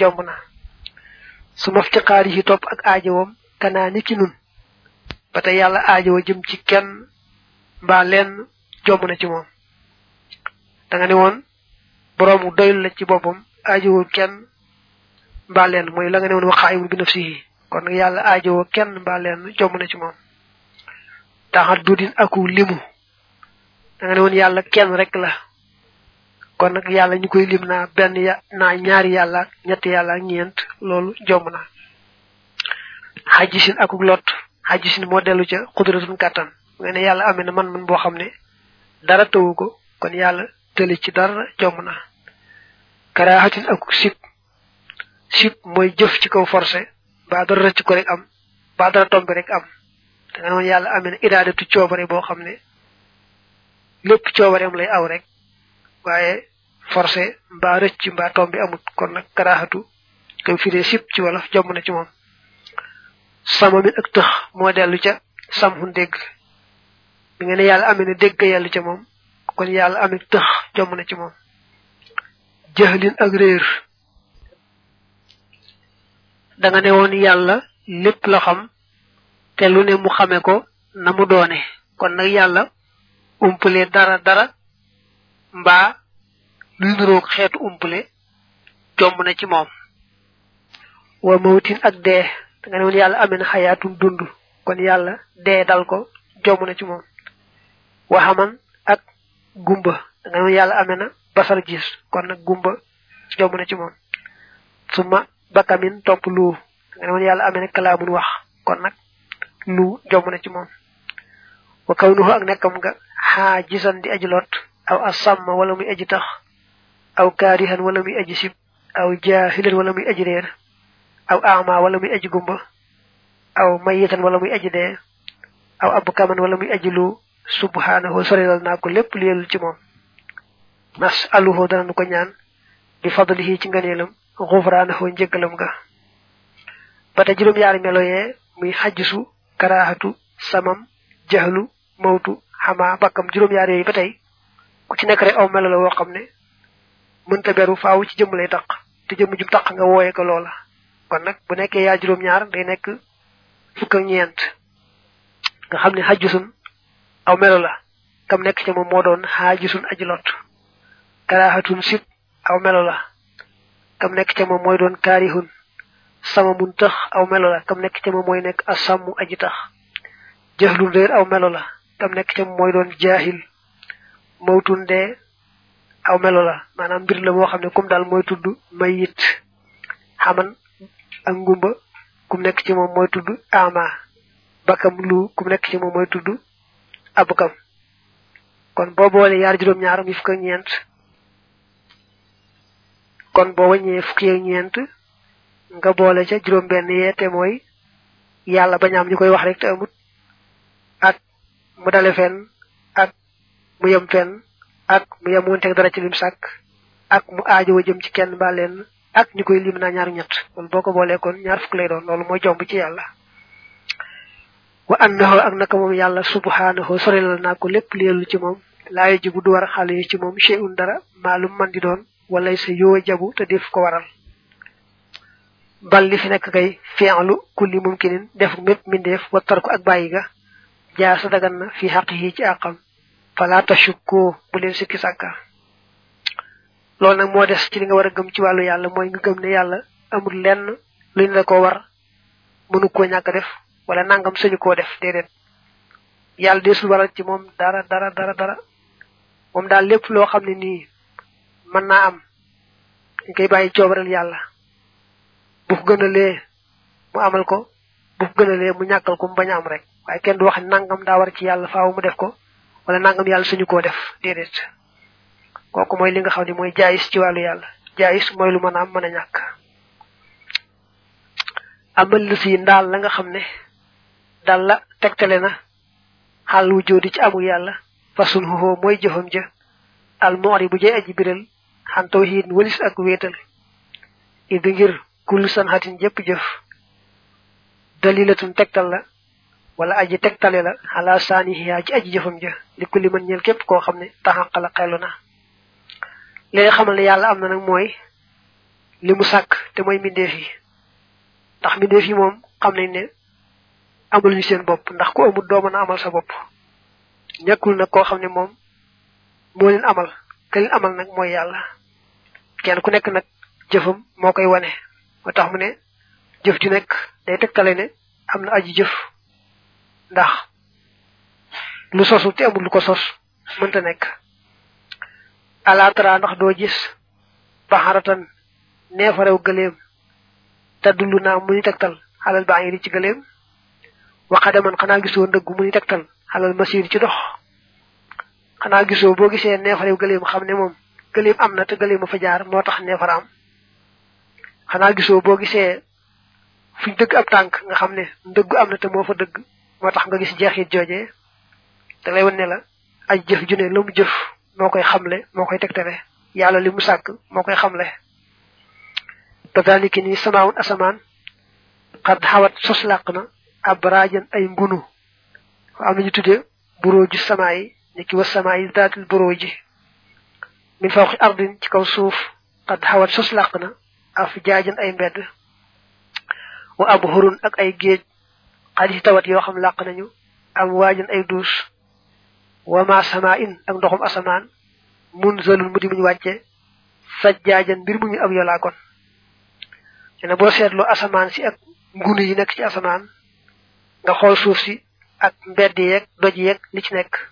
jomb na su ma ftiqaari yi topp ak aajowam kanaa ni ki nun ba tey yàlla aajowa jëm ci kenn mbaa lenn jomb na ci moom da nga ne woon boroomu doyul la ci boppam aajowul kenn mbaa lenn mooy la nga ne woon waxaayul bi nafsihi kon nag yàlla aajowoo kenn mbaa lenn jomb na ci moom taxat dudin aku limu da nga ne woon yàlla kenn rek la kon nag yàlla ñu koy lim naa benn ya naa ñaari yàlla ñetti yàlla ñeent loolu jomb na xajisin akuk lot xajisin moo dellu ca xudratun kàttan nga ne yàlla amee na man man boo xam ne dara tawu ko kon yàlla tëli ci dara jomb na karaaxatin akuk sib sib mooy jëf ci kaw forcé ba dara rëcc ko rek am ba dara tombe rek am da nga noonu yàlla amee na iraadatu coobare boo xam ne lépp coobareem lay aw rek waaye forcé mbaa rëcc mbaa tombi amut kon nag karaaxatu koy firee sib ci wolof jomb na ci moom sama min ak tëx moo dellu ca samhun dégg mi nga ne yàlla amee na dégg yàlla ca moom kon yàlla amee tëx jomb na ci moom jëxlin ak réer da nga ne woon yàlla lépp la xam te lu ne mu xame ko na mu doone kon nag yàlla umpale dara dara mbaa luy nuroog xeetu umpale jomb na ci moom wa mawtin ak dee da nga ne woon yàlla amee na xayaatum dund kon yàlla dee dal ko jomb na ci moom waxaman ak gumba da nga ne woon yàlla amee na basar gis kon nag gumba jomb na ci moom suma bakamin topp lu da nga ne woon yàlla amee na kalaamun wax kon nag lu jomb na ci moom wa kawnuhu ak nekkam nga xaa gisan di aji lot aw asamma wala muy aji tax aw kaarihan wala muy aji sib aw jaahilan wala muy aji réer aw ama wala muy aji gumba aw mayitan wala muy aji dee aw abkaman wala muy aji lu subhanahu sorilal naa ko lépp lu yelul ci moom nas aluhu dana ko ñaan bi fadlihi ci ngëneelam xufraanahu njëggalam nga ba te juróom yaari melo yee muy xajjisu karaahatu samam jaxlu mawtu xama bakkam juróom yaar yooyu ba tey ku ci nekk rek aw melo la woo xam ne mënta beru faaw ci jëmm lay taq te jëmm jum taq nga wooye ko loola kon nag bu nekkee yaa juróom ñaar day nekk fukk ak ñeent nga xam ne xajjusun aw melo la kam nekk ca moom moo doon xaajisun aji lot karaahatun sib aw melo la kam nekk ca moom mooy doon kaarihun sama mun tax aw melo la kam nekk ca moom mooy nekk asammu aji tax jaxlun réer aw melo la kam nekk ca moom mooy doon jaahil mawtun dee aw melo la maanaam mbir la moo xam ne comme daal mooy tudd mayit xaman ak ngumba kum nekk ci moom mooy tudd ama bakam lu kum nekk ci moom mooy tudd abukam kon boo boole yaar juróom-ñaar mi fukk ak ñeent kon boo wàññee fukki ak ñeent nga boole ca juróom-benn yee te mooy yàlla bañaam ñu koy wax rek te amut ak mu dale fenn ak mu yem fenn ak mu yem wonteeg dara ci lim sàkk ak mu aajowa jëm ci kenn mbaa leen ak ñu koy lim naa ñaar ñett kon boo ko boolee kon ñaar fukk lay doon loolu mooy jomb ci yàlla wa annahu ak naka moom yàlla subhanahu sorilal naa ko lépp leelu ci moom laayo ji bu du war xale yi ci moom shay'un dara maalum man di doon walay sa yoo jabu te def ko waral bal li fi nekk kay fi'lu kulli mumkinin def mépp mindeef wattar ko ak bàyyi ga jaar sa dagan na fi xaq yi ci àqam fala tashukku bu leen sikki sàkka loolu nag moo des ci li nga war a gëm ci wàllu yàlla mooy nga gëm ne yàlla amul lenn lu ñu la ko war mënu koo ñàkk def wala nangam sañu koo def déedéet yàlla desul waral ci moom dara dara dara dara moom daal lépp loo xam ne nii mën naa am dañ koy bàyyi coobaral yàlla bu ko gënalee mu amal ko bu ko gënalee mu ñàkkal ko mu bañ a am rek waaye kenn du wax nangam daa war ci yàlla faaw mu def ko wala nangam yàlla suñu koo def déedéet kooku mooy li nga xam ne mooy jaayis ci wàllu yàlla jaayis mooy lu mën a am mën a ñàkk amal lu si ndaal la nga xam ne dal la tegtale na xaal wu jóodi ci amul yàlla fasul xuxoo mooy jëfam ja al moori bu jay aji biral xan tawxiid walis ak wéetal idi ngir kullu san xatin jëpp jëf dalilatun tegtal la wala aji tegtale la xalaa saanihiyaa ci aji jëfam ja li kulli mën ñeel képp koo xam ne taxaqala xelu na li nga xamal ne yàlla am na nag mooy li mu sàkk te mooy mbindeef yi ndax mbindeef yi moom xam nañ ne amul ñu seen bopp ndax ku amul doo mën a amal sa bopp ñàkkul nag koo xam ne moom moo leen amal ka leen amal nag mooy yàlla kenn ku nekk nag jëfam moo koy wane moo tax mu ne jëf ju nekk day tegtale ne am na aji jëf ndax lu sosul te amul lu ko sos mënta nekk alaatara ndax doo gis baxaratan neefarew gëleem te dullu naa mu ni tegtal xalal baa ngi di ci gëleem waxadaman xanaa gisoo ndëggu mu ni tegtal xalal masir ci dox xanaa gisoo boo gisee neefarew gëleem xam ne moom gëleem am na te gëleem a fa jaar moo tax neefara am xanaa gisoo boo gisee fuñ dëgg ab tànk nga xam ne ndëggu am na te moo fa dëgg moo tax nga gis jeexit joojee da lay wan ne la aj jëf ju ne la mu jëf moo koy xamle moo koy tegtale yàlla li mu sàkk moo koy xamle kadaliki ni samaawun asamaan xad xawat sos làq na ab raajan ay ngunu am nañu tudde buroo ji samaa yi ni ki wa samaa yi daatil buroo ji min fawqi ardin ci kaw suuf xad xawat sos làq na af jaajan ay mbedd wa ab xurun ak ay géej xadis tawat yoo xam làq nañu am waajan ay duus wa ma sama in ak ndoxum asamaan mun zalul mu di muñ wàcce sajjaajan mbir mu ñu ab yolaa kon ne boo seetloo asamaan si ak ngunu yi nekk ci asamaan nga xool suuf si ak mbedd yeeg doj yeeg li ci nekk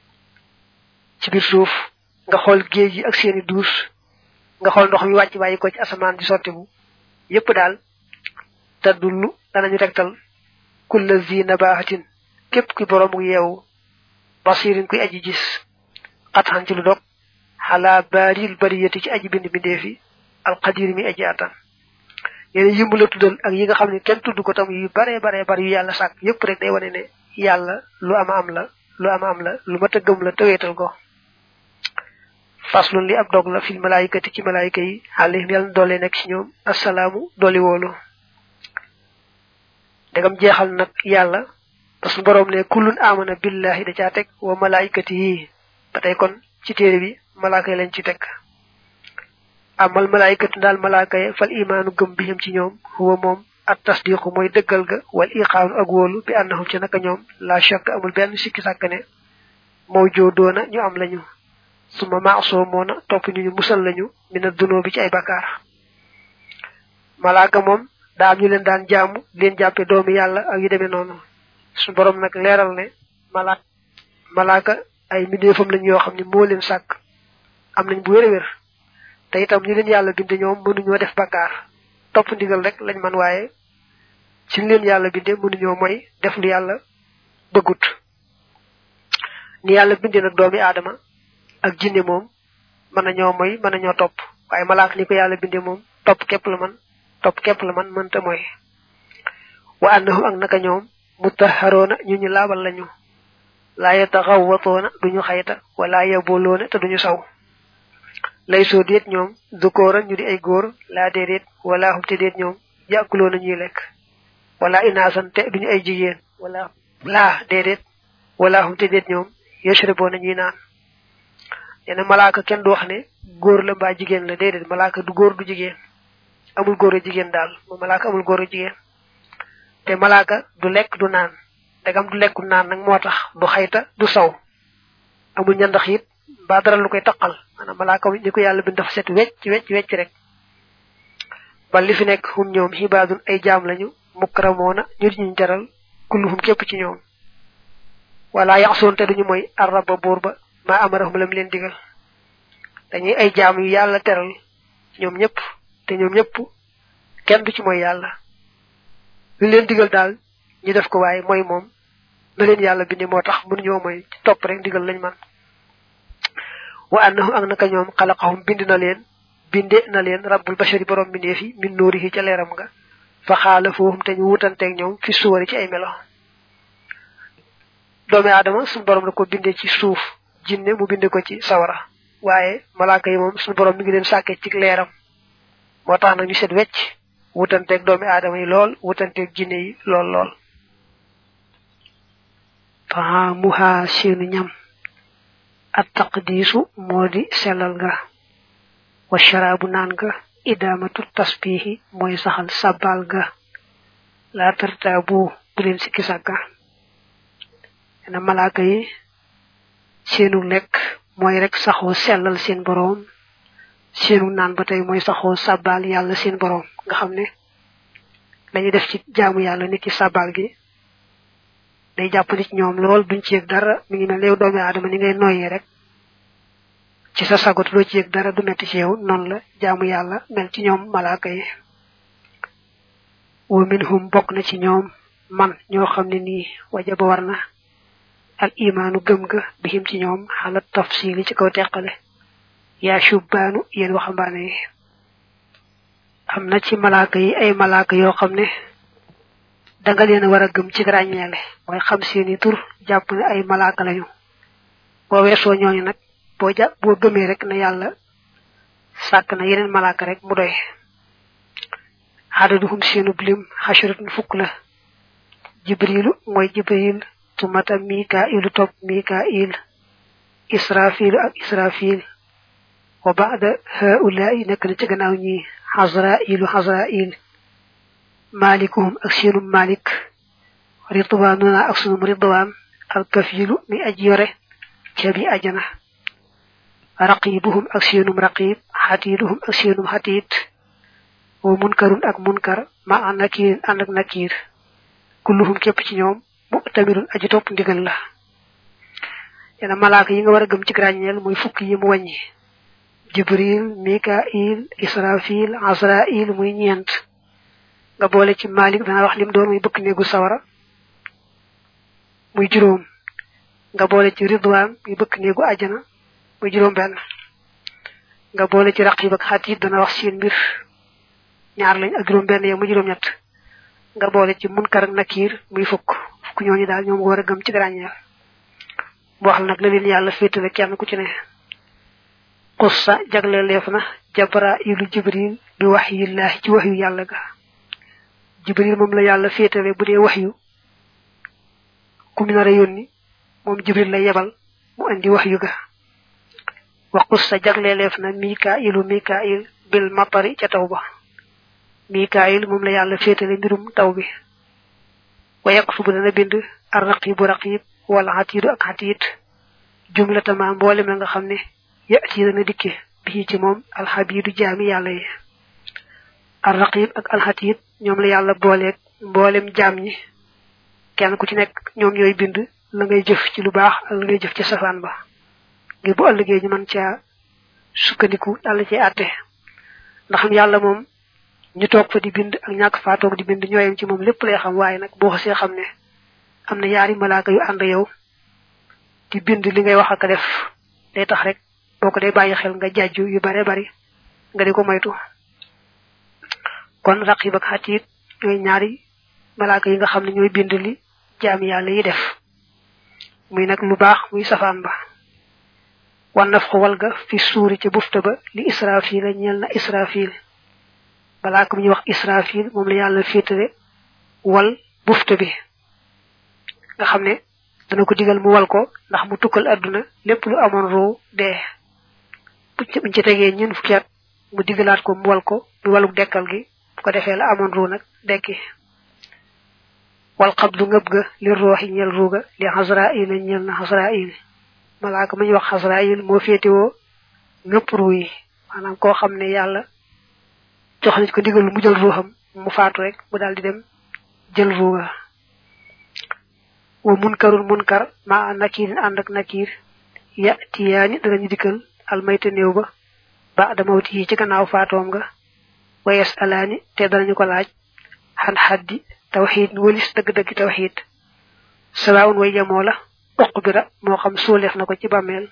ci biir suuf nga xool géej yi ak seeni duus nga xool ndox mi wàcc bàyyi ko ci asamaan di sottibu yépp daal te dullu danañu tegtal kulla zi nabahatin képp kuy boroomu yeewu basirin kuy aji gis xatxan ci lu dog xalaa baaril bariyati ci aji bind bindeefi alqadir mi aji attan yéen yimb la tuddal ak yi nga xam ne kenn tudd ko tam yu bare bare bari yu yàlla sàkk yépp rek day wane ne yàlla lu ama am la lu ama am la lu mat a gëm la tëweetal ko faslun li ab dog la fil malaayikati ci malaayika yi alayhim yàlla na doole nekk ci ñoom assalaamu dooli woolu dagam jeexal nag yàlla parce que boroom ne kullun amana billahi da caa teg wa malaayikati yi ba tey kon ci téere bi malaaka yi lañ ci teg amal malaayikatu daal malaaka yi fal imaanu gëm bihim ci ñoom huwa moom at tasdiqu mooy dëggal ga wal iqaanu ak wóolu bi annahum ci naka ñoom la shakk amul benn sikki sàkk ne moo joodoona ñu am lañu suma maasoo moona topp ñu ñu musal lañu mina dunoo bi ci ay bakkaar malaaka moom daa am ñu leen daan jaamu leen jàppe doomi yàlla ak yu demee noonu su borom nag leeral ne malaak malaaka ay mbindeefam lañ yoo xam ne moo leen sàkk am nañ bu wér a wér te itam ñu leen yàlla binde ñoom mënuñoo def bakkaar topp ndigal rek lañ man waaye ci leen yàlla binde mënuñoo mooy def lu yàlla bëggut ni yàlla binde nag doomi aadama ak jinne moom mën nañoo mooy mën nañoo topp waaye malaak ni ko yàlla binde moom topp képp la man topp képp la man mënta mooy wa annahum ak naka ñoom mutaharoona ñu ñu laabal lañu laa yataxawwatoona duñu xayta wala yaboloona te duñu saw lay soo déet ñoom dukooran ñu di ay góor laa déedéet wala hum te déet ñoom yàkkuloona ñuy lekk wala inaasan te duñu ay jigéen wala laa déedéet wala hum te déet ñoom yashraboona ñuy naan neena malaaka kenn du wax ne góor la mbaa jigéen la déedéet malaaka du góor du jigéen amul góor a jigéen daal moom malaaka amul góor a jigéen te malaaka du lekk du naan dagam du lekku naan nag moo tax du xayta du saw amul ñandax it mbaa dara lu koy taqal maanaam malaaka ni ko yàlla bind dafa set wecc wecc wecc rek ba li fi nekk hum ñoom xibaadun ay jaam lañu mukramoona ñu di ñu jaral kulluhum képp ci ñoom wala yaxsoon te duñu mooy arraba buur ba maa amarahum lam leen digal dañuy ay jaam yu yàlla teral ñoom ñëpp te ñoom ñëpp kenn du ci mooy yàlla li leen digal daal ñu def ko waaye mooy moom na leen yàlla bindi moo tax mënuñoo mooy topp rek digal lañ man wa annahum ak naka ñoom xalaqahum bind na leen binde na leen rabbul bashari borom bindeef yi min nuurihi ca leeram nga fa xaala foohum te ñu wutanteeg ñoom fi suwari ci ay melo doomi aadama suñu borom da ko binde ci suuf jinne mu binde ko ci sawara waaye malaaka yi moom suñu borom mi ngi leen sàkke ci leeram moo tax nag ñu set wecc wutanteeg doomi aadama yi lool wutanteeg jinne yi lool lool fa muha seenu ñam at taqdiisu moo di sellal nga wa sharaabu naan nga idamatu tasbihi mooy saxal sabal ga la tarta bu bu leen sikki sàkka na malaaka yi seenu lekk mooy rek saxoo sellal seen boroom seenu naan ba tey mooy saxoo sabal yàlla seen boroom nga xam ne dañuy def ci jaamu yàlla nit ci sabal gi day jàpp nit ñoom lool duñ ci yëg dara mi ngi mel yow doomi aadama ni ngay noyyee rek ci sa sagot doo ci yëg dara du metti ci yow noonu la jaamu yàlla mel ci ñoom malaaka yi wa minhum bokk na ci ñoom man ñoo xam ne nii wajaba war na al imaanu gëm ga bihim ci ñoom xalat tafsili ci kaw teqale yaa shubbaanu yéen waxambaane yi am na ci malaaka yi ay malaaka yoo xam ne danga leen war a gëm ci ràññeele mooy xam seeni tur jàpp ne ay malaaka lañu boo weesoo ñooñu nag boo ja boo gëmee rek na yàlla sàkk na yeneen malaaka rek mu doy xadaduhum seenub lim xasharatun fukk la jibrilu mooy jibril tumata mikailu topp mikail israfilu ak israfil wa ba'da haula'i nekk na ci gannaaw ñi xasrailu xasrail malikuhum ak seenum malik ridwanuna ak sunum ridwan alkafilu mi aj yore ca bi ajana raqibuhum ak seenum raqib xatiiduhum ak seenum xatiit wa munkarun ak munkar ma an nakirin ànd ak nakir kulluhum képp ci ñoom mu tamirun aji topp ndigal la yana malaaka yi nga war a gëm ci ràññeel muy fukk yi mu wàññi jibril mikail israfil asrail muy ñeent nga boole ci malik dana wax lim doon muy bëkk néegu sawara muy juróom nga boole ci ridwan muy bëkk néegu àjjana muy juróom benn nga boole ci raqib ak xatiit dana wax seen mbir ñaar lañ ak juróom benn yow muy juróom ñett nga boole ci munkar ak nakir muy fukk fukk ñooñu daal ñoom nga war a gëm ci ràññeel mu wax nag la leen yàlla féetale kenn ku ci ne xussa jagle leef na jabra ilu jibril bi waxyillahi ci waxyu yàlla ga jibril moom la yàlla féetale bu dee waxyu ku mu nar a yónni moom jibril la yebal mu andi waxyu ga wa xussa jagle leef na mikailu mikail bil matari ca taw ba mikail moom la yàlla féetale mbirum taw bi wa yaktubu dana bind ar raqibu raqib wala xatiidu ak xatiit jumlatama mboolem la nga xam ne yati dana dikke bii ci moom alxabidu jaami yàlla yi ar raqib ak alxatiit ñoom la yàlla booleeg mboolem jaam ñi kenn ku ci nekk ñoom ñooy bind la ngay jëf ci lu baax ak la ngay jëf ci safaan ba ngir bu ëllëgee ñu mën caa sukkandiku dal ci àtte ndax yàlla moom ñu toog fa di bind ak ñàkk faa toog di bind ñooyam ci moom lépp lay xam waaye nag boo xasee xam ne am na yaari malaaka yu ànd yow di bind li ngay wax ak def day tax rek boo ko dee bàyyi xel nga jàjju yu bare bari nga di ko moytu kon raqib ak xatiit ñooy ñaari malaaka yi nga xam ne ñooy bind li jaami yàlla yi def muy nag lu baax muy safaan ba wan naf ko wal ga fi suuri ca bufta ba li israfil a ñeel na israfil malaaka bu ñuy wax israfil moom la yàlla féetale wal bufta bi nga xam ne dana ko digal mu wal ko ndax mu tukkal àdduna lépp lu amoon roo dee buñ ci tegee ñun fukki at mu digalaat ko mu wal ko mu waluk dekkal gi bu ko defee la amoon roo nag dekki wal xabdu ngëb ga li rooxi ñel ruuga li xasrail ñel na xasrail malaaka ma ñu wax xasrail moo féetewoo ngëpp ruu yi maanaam koo xam ne yàlla jox nañ ko digal mu jël ruuxam mu faatu rek mu daal di dem jël ruuga wa munkarun munkar ma nakirin ànd ak nakir ya tiyaani danañu dikkal almayta néew ba ba da mawti yi ci gannaaw faatoom nga wa yes alaani te danañu ko laaj xan xaddi tawxiid walis dëgg-dëgg tawxiid sawaawun way yamoo la uqbira moo xam suuleef na ko ci bàmmeel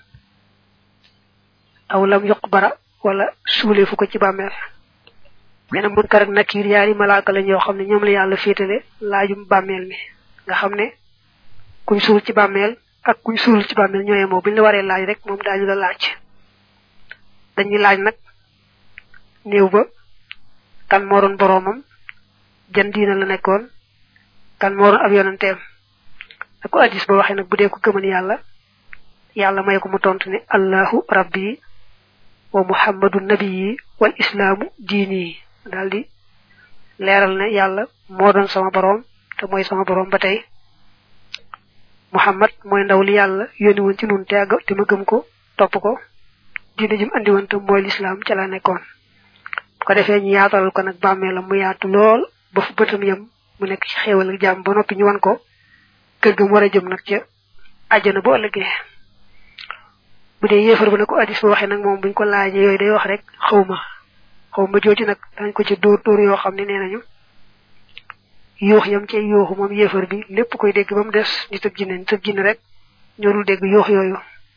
aw lam yuqbara wala suuleefu ko ci bàmmeel nee na munkar ak nakir yaari malaaka lañ yoo xam ne ñoom la yàlla féetale laajum bàmmeel mi nga xam ne kuñ suul ci bàmmeel ak kuñ suul ci bàmmeel ñooye moo buñ la waree laaj rek moom daañu la laaj dañuy laaj nag néew ba kan moo doon boroomam jan diina la nekkoon kan moo doon ab yonanteem ak ko addis ba waxee nag bu dee ko gëmal yàlla yàlla may ko mu tontu ne allahu rabbi wa muhammadu nabiyi wal islaamu diini daldi leeral ne yàlla moo doon sama boroom te mooy sama boroom ba tey muhammad mooy ndaw li yàlla yónni woon ci nun te àgg te ma gëm ko topp ko diine jëm andi woon te mooy lislaam ca la nekkoon bu ko defee ñu yaatalal ko nag bàmmeelam mu yaatu lool ba fu bëtam yam mu nekk ci xéewal ak jàmm ba noppi ñu wan ko kër ga mu war a jëm nag ca àjjana bu ëllëgee bu dee yéefar bu ne ko addis ba waxee nag moom buñ ko laajee yooyu day wax rek xawma xawma jooju nag dañ ko ci dóor dóor yoo xam ne nee nañu yuux yam cay yuuxu moom yéefar bi lépp koy dégg ba mu des nit ak jinne nit ak jinne rek ñoo dul dégg yuux yooyu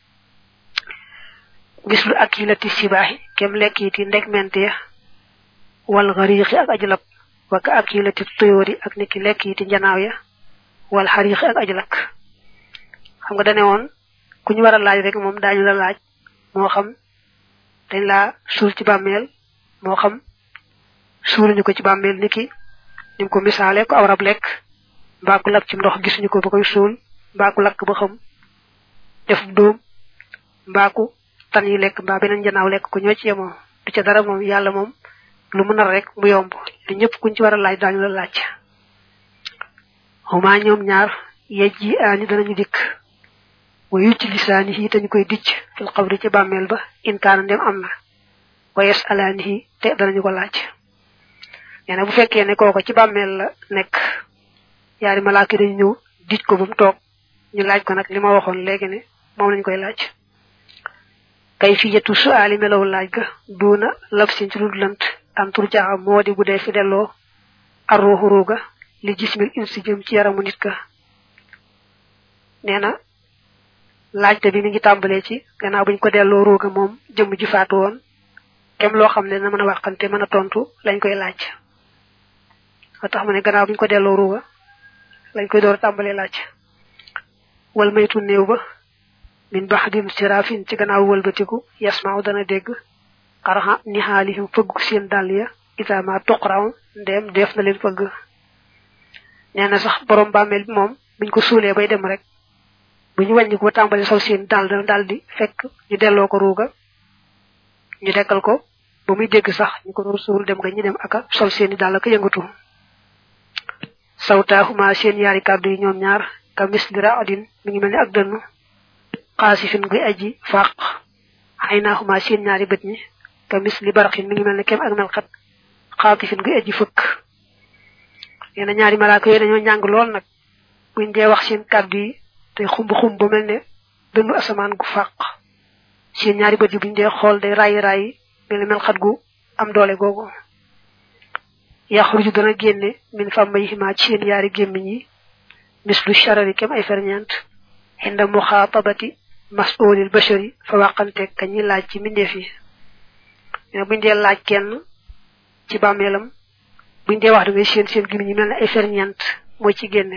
mislu ak yi lati sibaaxi kem lekk yi ti ndeg mente ya wal xariixi ak ajlab waka ak yi lati tuyóori ak niki lekk yi ti njanaaw ya wal xariixi ak ajlak xam nga dane woon ku ñu war a laaj rek moom daañu la laaj moo xam dañ laa suul ci bàmmeel moo xam suuluñu ko ci bàmmeel niki nim ko misaale ko awrab lekk mbaa ku lakk ci ndox gisuñu ko ba koy suul mbaa ku lakk ba xam def dóom mbaa ku tan yi lekk mbaa beneen janaaw lekk ko ñoo ci yemoo du ca dara moom yàlla moom lu mu nar rek mu yomb te ñëpp kuñ ci war a laaj daañu la laaj xuma ñoom ñaar yej yi aani danañu dikk wa yucc lisaani yi dañu koy dicc fil xabri ci bàmmeel ba inkaana ndem am na wa yes alaani yi te danañu ko laaj nee na bu fekkee ne kooko ci bàmmeel la nekk yaari malaaka dañu ñëw dij ko ba mu toog ñu laaj ko nag li ma waxoon léegi ne moom lañ koy laaj kay fi yetu suaali melaw laaj ga duuna lab sin ci dul lant antur jaaxa moo di bu dee fi delloo arruuxu ruuga li jismil insi jëm ci yaramu nit ka nee na laajte bi mi ngi tàmbalee ci gannaaw buñ ko delloo ruuga moom jëmm ji faatu woon kem loo xam ne na mën a waxante mën a tontu lañ koy laaj ba tax ma ne gannaaw buñ ko delloo ruuga lañ koy door a tàmbalee laaj wal maytu néew ba min baxdim sirafin ci gannaaw wëlbatiku yasmaaw dana dégg xaraxa ni xaalihim fëggu seen dàll ya itama tuqraw ndeem def na leen fëgg nee na sax borom bàmmeel bi moom buñ ko suulee bay dem rek bu ñu wàññi ko ba tàmbali sol seen dàll dana daal di fekk ñu delloo ko ruuga ñu dekkal ko ba muy dégg sax ñu ko doon suul dem nga ñu dem aka sol seeni dàll ak yëngatu sawtaahuma seen yaari kàddu yi ñoom ñaar ka misli raadin mi ngi mel ni ak dënnu xaasifin guy aji faq xaynaaxuma seen ñaari bët ñi ka misli baraxin mi ngi mel ne kem ak melxat xaatifin guy aji fëkk nee na ñaari malaaka yooyu dañoo njàng lool nag buñ dee wax seen kàddu yi te xumb xumb ba mel ne dënnu asamaan gu faq seen ñaari bët yi buñ dee xool day rayi rayi mel ne melxat gu am doole googu yaxruju dana génne min fàmmayhima ci seen yaari gémmiñ yi mislu charari kem ay ferñeent inda muxaatabati masulil bashari fa waxante ka ñi laaj ci mbindeef yi mais buñ dee laaj kenn ci bàmmeelam buñ dee wax da ngay seen seen gémmiñ yi mel ne ay ferñeent mooy ci génne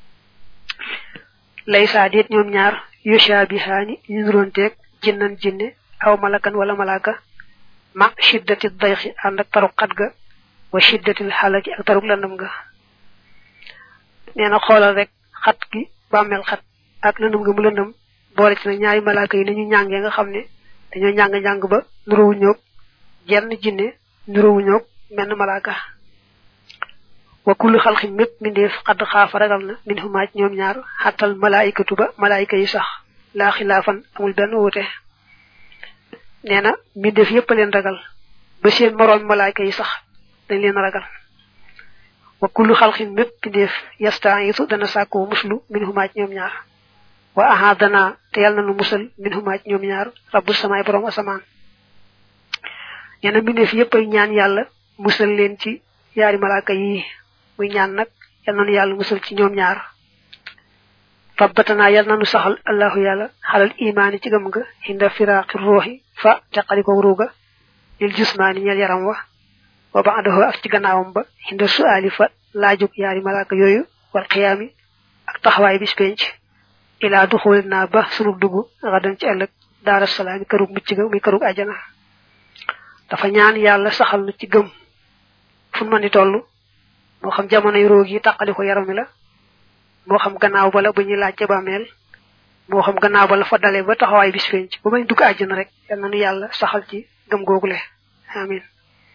lay saa déet ñoom ñaar yushabihaani ñu nuroonteeg jinnan jinne aw malakan wala malaka ma shiddati dayxi ànd ak taruk xat ga wa shiddatil xalaki ak taruk landam ga nee na xoolal rek xat gi bàmmeel xat ak lëndëm nga mu lëndëm boole ci na ñaari malaaka yi ni ñu ñàngee nga xam ne dañoo njàng-njàng ba nuróowu ñoog jenn jinne nuróowu ñoog menn malaaka wa kullu xalxin mépp mbindeef xadd xaafa ragal na min xumaaj ñoom ñaar xattal malaayikatu ba malaayika yi sax laa xilaafan amul benn wuute nee na mbindeef yépp a leen ragal ba seen moroom malaayika yi sax dañ leen ragal wa kullu xalxin mépp mbindeef yastaisu dana sàkkoo muslu min xumaaj ñoom ñaar wa ahadana te yàlla na nu musal min humaaj ñoom ñaar rabbu samaay borom asamaan ñena mbindeef yépp ay ñaan yàlla musal leen ci yaari malaaka yi muy ñaan nag yal na nu yàlla musal ci ñoom ñaar fabbatana yal na nu saxal allahu yàlla xalal imaani ci gëm nga hinda firaaqi ruuxi fa teqali ko ruuga lil jusmaani ñeel yaram wa wa baadahu ak ci gannaawam ba hinda suaali fa laajug yaari malaaka yooyu wal xiyaami ak taxawaay bis penc ilaa duxul naa ba sunu dugg xadan ci ëllëg daara salaami kërug mucc ga muy kërug ajana dafa ñaan yàlla saxal nu ci gëm fu mën di toll moo xam jamonoy roog yi tàqali ko yaram mi la moo xam gannaaw ba la bu ñuy laaj ca bàmmeel moo xam gannaaw ba la fa dalee ba taxawaay bis penc ba may dugg àjjana rek yal na nu yàlla saxal ci gëm googule amin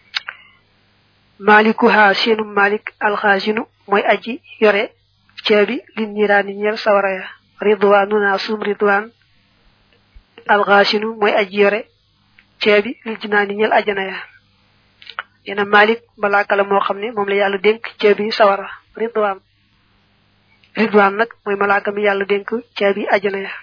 malikuha seenu malik alxaasinu mooy aji yore ceebi lin ñiraani ñeel sawara ya ridwanuna sum ridwan alxaasinu mooy aji yore ceebi lil jinaani ñeel ajana ya neena malik malaaka la moo xam ne moom la yàlla dénk ceebi sawara ridwan ridwan nag mooy malaaka mi yàlla dénk ceebi ajana ya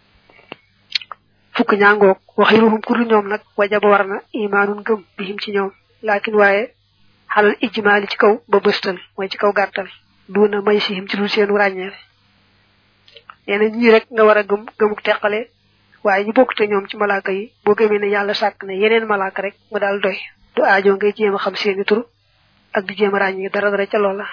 fukk ñaangoog waxiruhum kuru ñoom nag wajaba war na imaanun gëm bihim ci ñoom laakin waaye xalal ijmaali ci kaw ba bëstal mooy ci kaw gàttal duuna may sihim ci lu seenu ràññeel neena ñii rek nga war a gëm gëmuk teqale waaye ñu bokk te ñoom ci malaaka yi boo gëmee ne yàlla sàkk ne yeneen malaaka rek mu daal doy du aajo ngay jéem a xam seeni tur ak di jéem a ràññee dara dara ca loola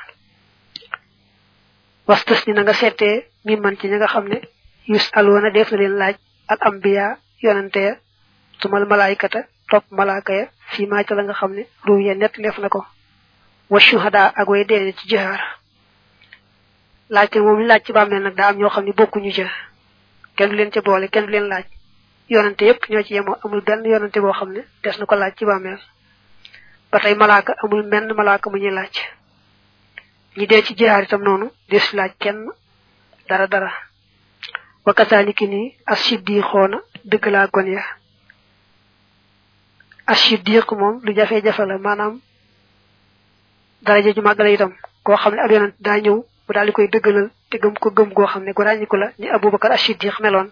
wastas ni na nga seetee mi man ci ña nga xam ne yus alwoona def na leen laaj al ambiya yonante ya tumal malaayikata topp malaaka ya fii maa ca la nga xam ne ruw ya nett def na ko wa shuhada ak way deene ci jihaar laajte moom laaj ci bàmmeel nag daa am ñoo xam ne bokkuñu ca kenn du leen ca boole kenn du leen laaj yonante yépp ñoo ci yemoo amul benn yonante boo xam ne des na ko laaj ci bàmmeel ba tey malaaka amul menn malaaka mu ñuy laaj ñi dee ci jihaar itam noonu des laaj kenn dara dara wa kasaaliki ni as-siddiqoona dëgg laa gon ya as-siddiq moom lu jafe-jafe la maanaam daraja ju màgg la itam koo xam ne ab yonent daa ñëw bu daal di koy dëggalal te gëm ko gëm goo xam ne gu ràññiku la ni abubakar as-siddiq meloon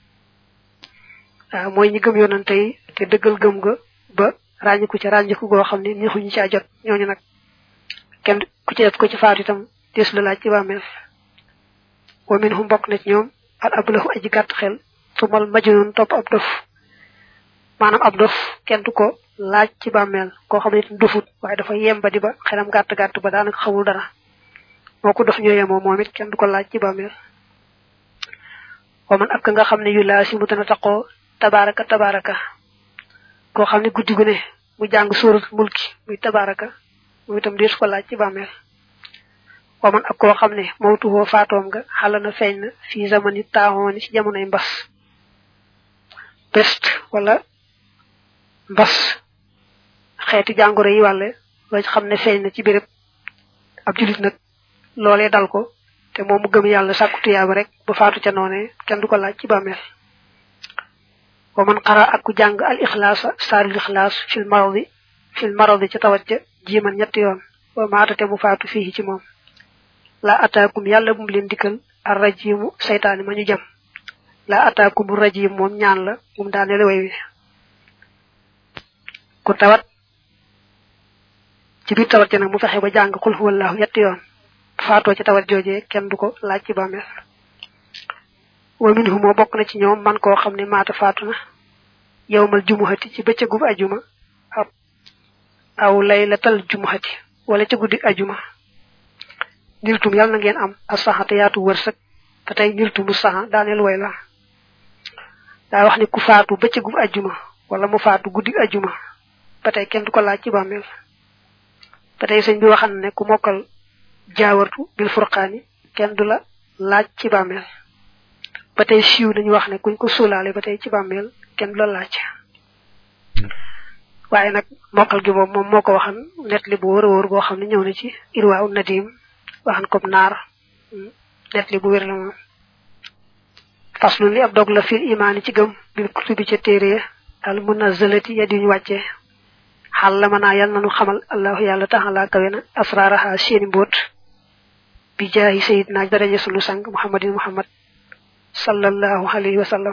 waaw mooy ñi gëm yonante yi te dëggal gëm ga ba ràññiku ca ràññiku goo xam ne neexuñu caa jot ñooñu nag kenn ku ci def ko ci faatu itam des la laaj ci bàmmeel wa minhum bokk na ci ñoom al ablahu aji gàtt xel tumal majnun topp ab dof maanaam ab dof kenn du ko laaj ci bàmmeel koo xam ne itam dofut waaye dafa yemba di ba xelam gàtt gàtt ba daanaka xamul dara moo ko dof ñoo yemoo moom it kenn du ko laaj ci bàmmeel wa man ak nga xam ne yu laa si mu dana taqoo tabaraka tabaraka koo xam ne guddi gu ne mu jàng sóorat mulki muy tabaraka moom itam deesu ko laaj ci bàmmeel wa man ak koo xam ne mawtuhoo faatoom nga xala na feeñ na fii zamani taaxooni ci jamonoy mbas peste wala mbas xeeti jàngoro yi wàlle loo xam ne feeñ na ci béréb ab julit nag loolee dal ko te moom mu gëm yàlla sàkku tuyaaba rek ba faatu ca noone kenn du ko laaj ci bàmmeel wa man xara ak ku jàng al ixlaasa saarul ixlaas fil maradi fil maradi ca tawat ja jiiman ñetti yoon wa maatate mu faatu fii ci moom la ataakum yàlla bu mu leen dikkal ar rajimu saytaani ma ñu jam la ataakum rajim moom ñaan la mum daanele way wi ku tawat ci biir tawat ja nag mu fexe ba jàng xul huwallahu ñetti yoon faatoo ci tawat joojee kenn du ko laaj ci bàmmeel wa minhu moo bokk na ci ñoom man koo xam ne maata faatu na yowmal jumuhati ci bëccëgub ajuma aw aw laylatal jumuhati wala ca guddi ajuma niltum yàlla na ngeen am asaxa te yaatu wërsëg te tey niltumu saxa daaneel way la daa wax ni ku faatu bëccëgub ajuma wala mu faatu guddi ajuma ba tey kenn du ko laaj ci bàmmeel ba tey sëñ bi waxan ne ku mokkal jaawartu bil furqaani kenn du la laaj ci bàmmeel ba tey siiw nañu wax ne kuñ ko suulaale ba tey ci bàmmeel kenn du la laaj waaye nag mokkal gi moom moom moo ko waxan net li bu wóor a wóor boo xam ne ñëw na ci irwaa u nadim waxan comme naar net li bu wér la moom faslu li ab dog la fil imaani ci gëm bil kutubi ca téere al munazzalati ya diñu wàccee xal la manaa yal nanu xamal allahu yàlla taxalaa kawe na asraaraha seeni mbóot bi jaahi sayidna daraja sunu sang muhammadin muhammad sallallahu alayhi wa sallam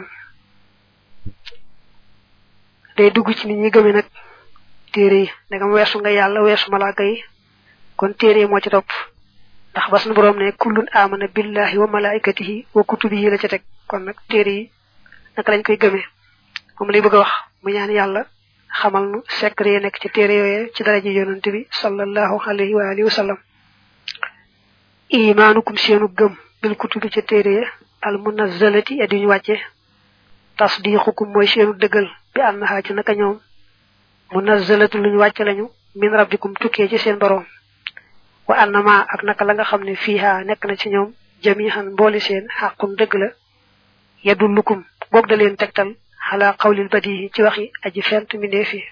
day dugg ci nit ñi gëme nag téere yi ndegam weesu nga yàlla weesu malaaka yi kon téere moo ci topp ndax bas na boroom ne kullun amana billahi wa malaikatihi wa kutubihi la ca teg kon nag téere yi naka lañ koy gëmee moom lay bëgg a wax mu ñaan yàlla xamal nu secret yi nekk ci téere yooye ci daraja yonent bi sallallahu alayhi wa alihi wa sallam imaanukum seenu gëm bil kutubi ca téere ya al munazzalati ya duñu wàcce tasdiqukum mooy seenu dëggal bi annaha ci naka ñoom munazzalatu luñu wàcce lañu min rabbikum tukkee ci seen boroom wa annama ak naka la nga xam ne fiiha nekk na ci ñoom jamihan mbooli seen xàqun dëgg la yadullukum boog da leen tegtal xalaa xawlil badi ci waxi aji fent mbindeef yi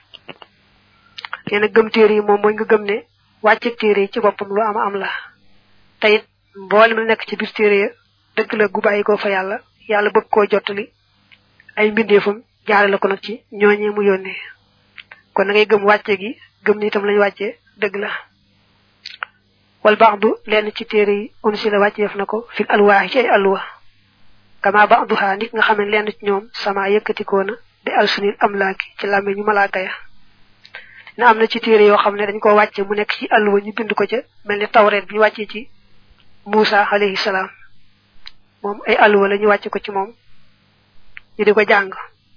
nee na gëm téere yi moom mooy nga gëm ne wàcce téere yi ci boppam lu am am la te it mboolem lu nekk ci biir téere ya dëgg la gu bàyyi ko fa yàlla yàlla bëgg koo jottali ay mbindeefam jaare la ko nag ci ñooñee mu yónnee kon na ngay gëm wàcce gi gëm ni itam lañu wàccee dëgg la wal ba'du lenn ci téere yi unsi la wàcceef na ko fil alwaaxi ci ay alwa kama ba'duha nit nga xam ne lenn ci ñoom sama yëkkatikoo na bi alsunil amlaaki ci làmme ñu malaaka ya na am na ci téere yoo xam ne dañ ko wàcce mu nekk ci alwa ñu bind ko ca mel ni tawreet bi ñu wàccee ci Muusa alayhi salaam moom ay alwa la ñu wàcce ko ci moom ñu di ko jàng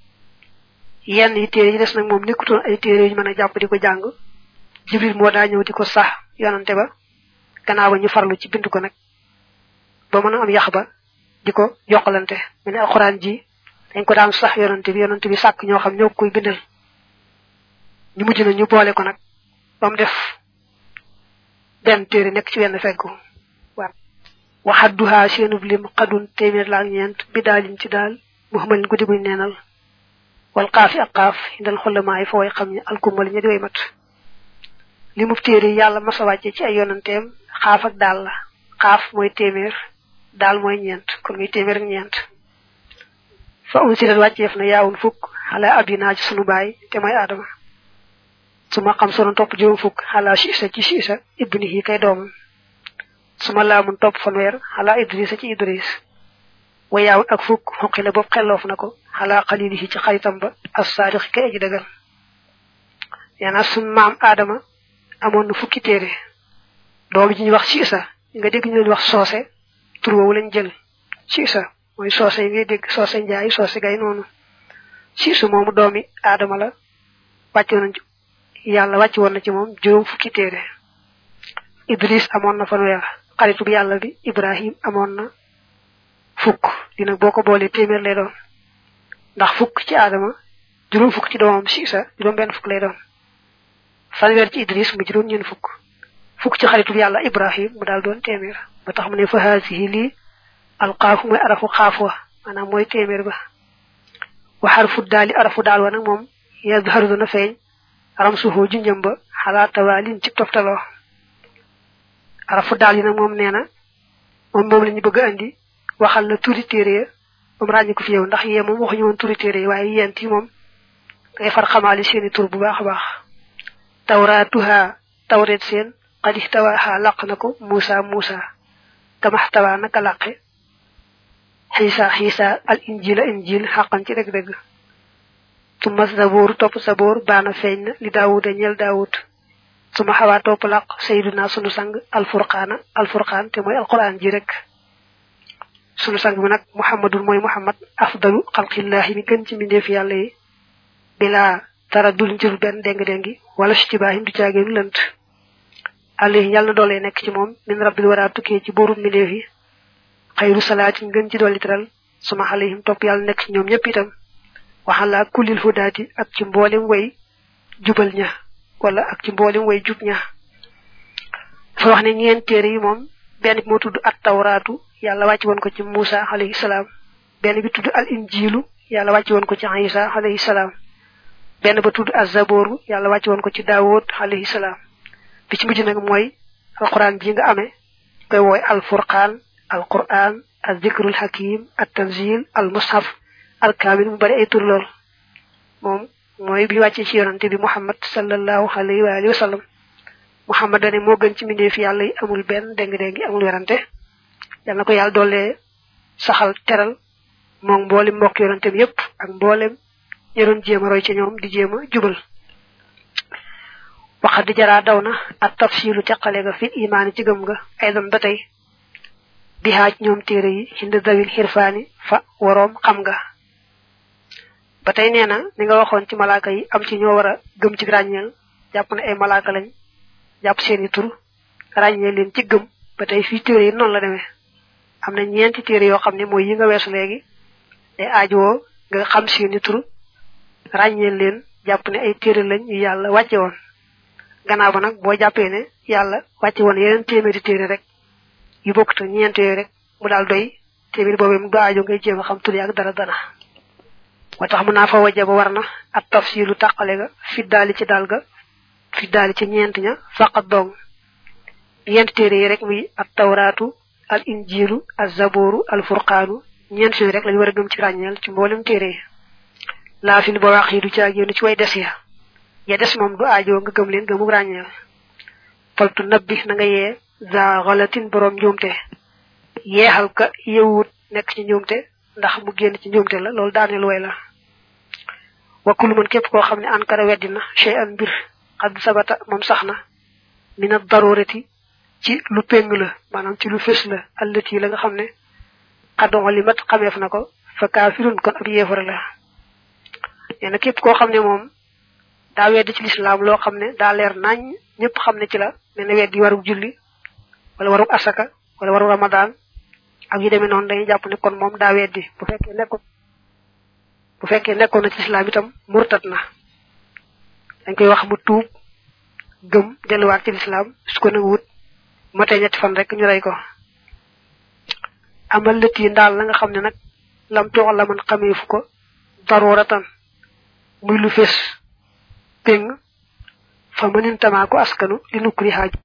yenn yi téere yi des nag moom nekkutoon ay téere yu ñu mën a jàpp di ko jàng jibril moo daa ñëw di ko sax yonante ba gannaaw ba ñu farlu ci bind ko nag ba mën a am yax ba di ko yokkalante mu ne alxuraan ji dañ ko daan sax yonante bi yonante bi sàkk ñoo xam ñoo koy bindal ñu mujj na ñu boole ko nag ba mu def benn téere nekk ci wenn feggu waaw waxadduhaa seenub lim xadun téeméer la ak ñeent bi daalin ci daal muhammadin guddi guñ neenal wal xaafi ak xaaf indal xolamaay fa way xam ñi alkumal ña di way mat li mu téere yàlla masa wàcce ci ay yonanteem xaaf ak daal la xaaf mooy téeméer daal mooy ñeent kon muy téeméer ak ñeent fa un silat wàcceef na yaawun fukk xalaa abinaa ci sunu baay te mooy aadama su ma xam sonoon topp juróom fukk xalaa siisa ci siisa ibnihi kay doomam su ma laamun topp fanweer xalaa idrisa ci idris wa yaawun ak fukk xoqi la boobu xelloof na ko xalaa xalilihi ci xaritam ba as saadixi kay aji dëggal yaana sun maam aadama amoon na fukki téere doom ji ñuy wax siisa nga dégg ñu leen wax soose tur woowu lañ jël siisa mooy soose yi ngay dégg soose njaay soose gay noonu siisu moomu doomi aadama la wàcc woon yàlla wàcc woon na ci moom juróom fukki téere idris amoon na fanweer xaritu bi yàlla bi ibrahim amoon na fukk dina boo ko boolee téeméer lay doon ndax fukk ci aadama juróom fukk ci doomam siisa juróom benn fukk lay doon fanweer ci idris mu juróom ñeen fukk fukk ci xaritu bi yàlla ibrahim mu daal doon téeméer ba tax mu ne fa haasihi lii alxaafu mooy arafu xaaf wa maanaam mooy téeméer ba wa xarfu daali arafu daal wa nag moom yazharu dana feeñ aram suufoo junjëm ba xalaa tawaalin ci toftaloo arafu daal yi nag moom nee na moom moom la ñu bëgg a andi waxal la turi téere ya moom ràññi ko fi yow ndax yee moom waxuñu woon turi téere yi waaye yent yi moom dangay far xamaali seeni tur bu baax a baax tawraatuha tawreet seen qad ihtawaaha laq na ko muusa muusa kamaxtawaa naka laqe xiisa xiisa al injila injil xaqan ci dëgg-dëgg suma saboor topp saboor baana feeñ na li daawuda ñel daawud suma xawaa topp laq sayduna sunu sang alfurqaana alfurqaan te mooy alquran ji rek sunu sang bi nag muhammadul mooy muhammad afdalu xalqillahi mi gën ci mbindeef yàlla yi bilaa dara dul njër benn déng-déngi wala si ci baaxim du caageenu lënt alayhi yàlla na doolee nekk ci moom min rabbil wara tukkee ci booru mbindeef yi xayru salaatin ngën ci dolli teral suma alayhim topp yàlla nekk ci ñoom ñëpp itam waxala kullil hudaati ak ci mboolem way jubal ña wala ak ci mboolem way jub ña dafa wax ne ñeen téere yi moom benn bi moo tudd at tawraatu yàlla wàcc woon ko ci Muusa alayhi salaam benn bi tudd al injilu yàlla wàcc woon ko ci Isa alayhi salaam benn ba tudd az-zabooru yàlla wàcc woon ko ci Daawud alayhi salaam bi ci mujj nag mooy alquran ji nga amee koy wooy al furqaan al quran al zikrul hakim at tanzil al mushaf al kaamil mu bari ay tur lool moom mooy bi wàccee ci yonante bi muhammad sallallahu alayhi wa alihi wa sallam muhammad dane moo gën ci mbindeef yàlla yi amul benn déng-déngi amul werante yal na ko yàlla doole saxal teral moom mboolem mbokk yonante bi yépp ak mboolem ñi doon jéem a roy ci ñoom di jéem a jubal waxat di jaraa daw na ak tafsilu teqale ga fi imaani ci gëm nga ay doon ba tey bi haaj ñoom téere yi hind dawil xirfaani fa waroom xam nga ba tey nee na ni nga waxoon ci malaaka yi am ci ñoo war a gëm ci ràññeel jàpp ne ay malaaka lañ jàpp seeni tur ràññeel leen ci gëm ba tey fii téere yi noonu la demee am na ñeenti téere yoo xam ne mooy yi nga weesu léegi day aajowoo nga xam seeni tur ràññeel leen jàpp ne ay téere lañ yu yàlla wàcce woon gannaaw ba nag boo jàppee ne yàlla wàcce woon yeneen téeméeri téere rek yu bokk te ñeent yooyu rek mu daal doy téeméeri boobee mu du aajo ngay jéem a xam tur ak dara dara wa tax mu naa fa wajaba war na at tafsilu tàqale ga fi daali ci daal ga fi daali ci ñeent ña faqat dong ñeent téere yi rek muy at tawraatu al injilu al zabooru al furqaanu ñeent yooyu rek lañu war a gëm ci ràññeel ci mboolem téere yi laa fi ba wax yi du caag yéen ci way des ya ya des moom du aajoo nga gëm leen gëmu ràññeel faltu nabbi na nga yee za xalatin borom njuumte yeexal ka yewut nekk ci njuumte ndax mu génn ci njuumte la loolu daaneel way la wakkulu mën képp koo xam ne ankara weddina chey an mbir xad sabata moom sax na mina darurati ci lu péng la maanaam ci lu fés la allati la nga xam ne xaddongo li mat xameef na ko fa kaafirun kon ab yéefara la nee na képp koo xam ne moom daa weddi ci lislaam loo xam ne daa leer nañ ñëpp xam ne ci la nee na weddi warug julli wala warug asaka wala waru ramadan ak yu demee noonu dañuy jàpp ne kon moom daa weddi bu fekkee nekkoon bu fekkee nekkoon na ci lislaam itam murtat na dañ koy wax mu tuub gëm delluwaat ci lislaam su ko nanguwut matee ñetti fan rek ñu rey ko amal lët yi ndaal la nga xam ne nag lam toox la man xamee fu ko daruratan muy lu fés péng fa mënin tamaa ko askanu li nukkuri xaaj